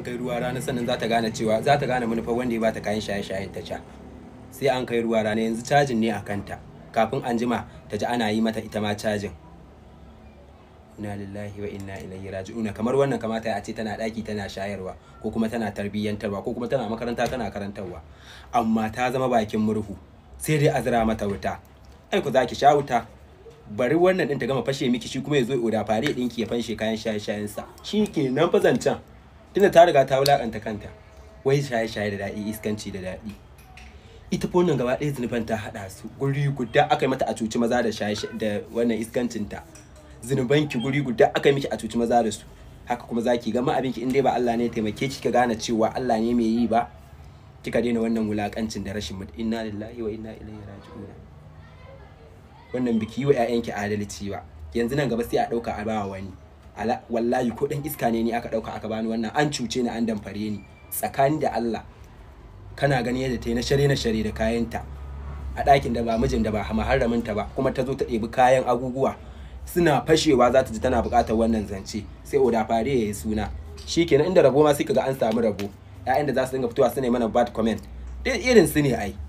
kai ruwa rana sannan za ta gane cewa za ta gane manufar wanda ya bata kayan shaye-shayen ta ca sai an kai ruwa rana yanzu cajin ne a kanta kafin an jima ta ji ana yi mata ita ma cajin inna lillahi wa inna ilaihi raji'una kamar wannan kamata a ce tana daki tana shayarwa ko kuma tana tarbiyyantarwa ko kuma tana makaranta tana karantarwa amma ta zama bakin murhu sai dai a zira mata wuta ai ku zaki sha wuta bari wannan din ta gama fashe miki shi kuma ya zo ya oda fare dinki ya fanshe kayan shaye shayen sa shi ke nan fa zancen tunda ta riga ta wulakanta kanta wai shaye shaye da daɗi iskanci da daɗi ita fa wannan gaba ɗaya zunuban ta haɗa su guri guda aka yi mata a cuci maza da shaye da wannan iskancin ta zunuban ki guri guda aka yi miki a cuci maza da su haka kuma zaki gama abin ki in dai ba Allah ne ya taimake ki ka gane cewa Allah ne mai yi ba kika daina wannan wulakancin da rashin mutu inna lillahi wa inna ilaihi raji'un wannan biki yi wa ƴaƴanki adalci ba yanzu nan gaba sai a ɗauka a bawa wani ala wallahi ko dan iska ne ni aka ɗauka aka bani wannan an cuce ni an damfare ni tsakani da Allah kana gani yadda ta yi na share na share da kayanta a ɗakin da ba mijin da ba maharaminta ba kuma ta zo ta ɗebi kayan abubuwa suna fashewa za ta ji tana buƙatar wannan zance sai oda fare ya yi suna shi kenan inda rabo ma sai kaga an samu rabo 'ya'yan da za su dinga fitowa su ne mana bad comment irin su ne ai